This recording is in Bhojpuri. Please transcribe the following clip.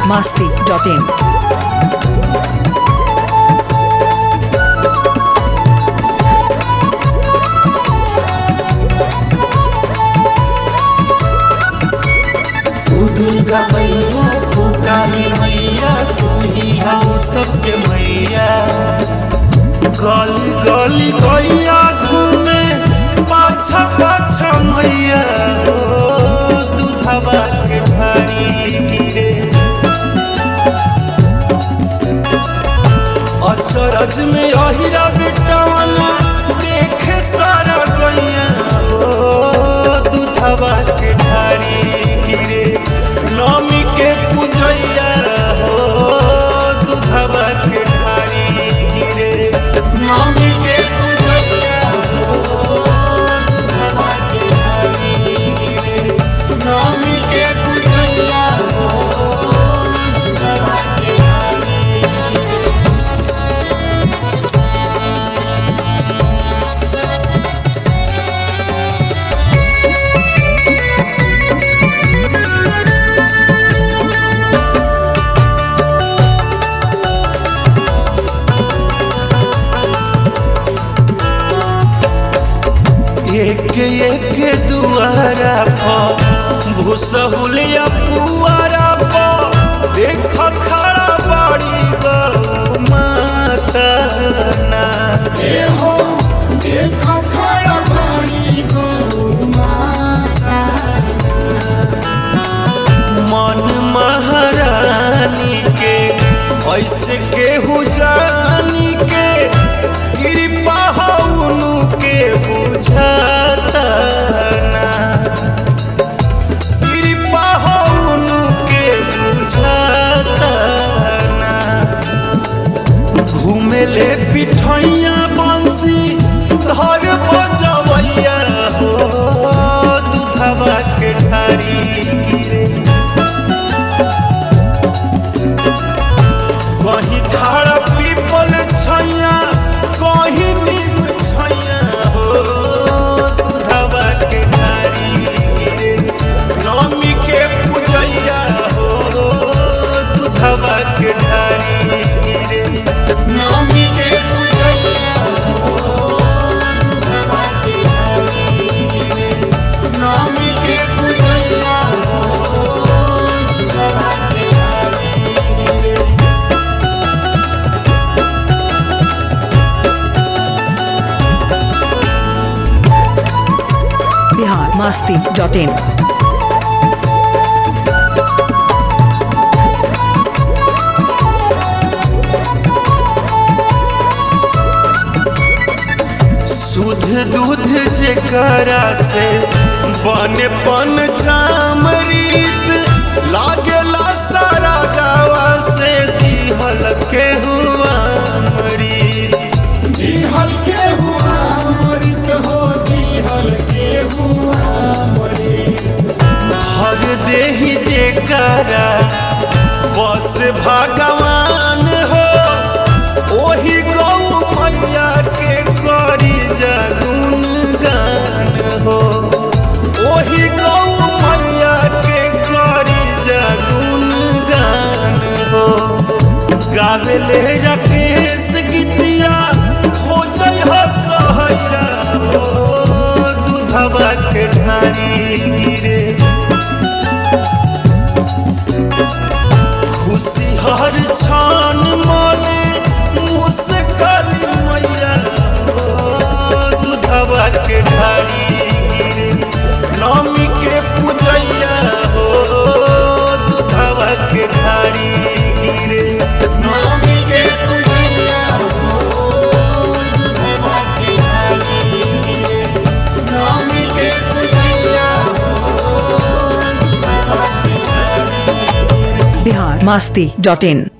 masti.in. तू दुर्गा मैया तू काली मैया तू ही हम सबके मैया गली गली गैया घूमे पाछा पाछा मैया हो दूधवा के ढारी गिरे अचरज में अहिरा बेटवाना देखे सारा गैया हो दूधवा के ढारी गिरे नमी के पूजैया हो दूधवा के ढारी गिरे नमी के पूजैया हो दूधवा के ढारी गिरे नमी के पूजैया हो दूधवा के ढारी एक एक दुआरा पर भूसहुलिया पुआरा पर देख खड़ा बड़ी गौ माता ना हो देखो खड़ा बड़ी गौ माता मन महारानी के ऐसे केहू जानी के कृपा हउनु के बुझाता ना कृपा हउनु के बुझाता ना घूमेले पिठैया बंसी धर बजवैया हो दूधवा के ढारी गिरे कहीं खाड़ा पीपल छैया कहीं नींद छैया हो दूधवा के ढारी गिरे नमी के पूजैया हो दूधवा के ढारी गिरे नवमी के पूजैया हो दूधवा के ढारी गिरे नवमी के पूजैया हो दूधवा के ढारी गिरे Bihar masti.in. शुद्ध दूध जेकरा से बने पन चामरीत लागेला सारा गावा से दिहल के हुआ मरीत दिहल के हुआ मरित हो दिहल के हुआ मरित भर देही जेकरा बस भगवान हो ओही गौ मैया के करी जगुन गान हो ओही गौ मैया के करी जगुन गान हो गावेले राकेश गीतिया हो जय हो सहैया हो दूधवा के ढारी गिरे खुशी हर छान माने मुस्काली मैया हो दूधवा के ढारी गिरे नमी के पूजैया हो दूधवा के ढारी गिरे नवमी के पूजैया हो दूधवा के ढारी गिरे नवमी के पूजैया हो दूधवा के ढारी गिरे Bihar masti.in.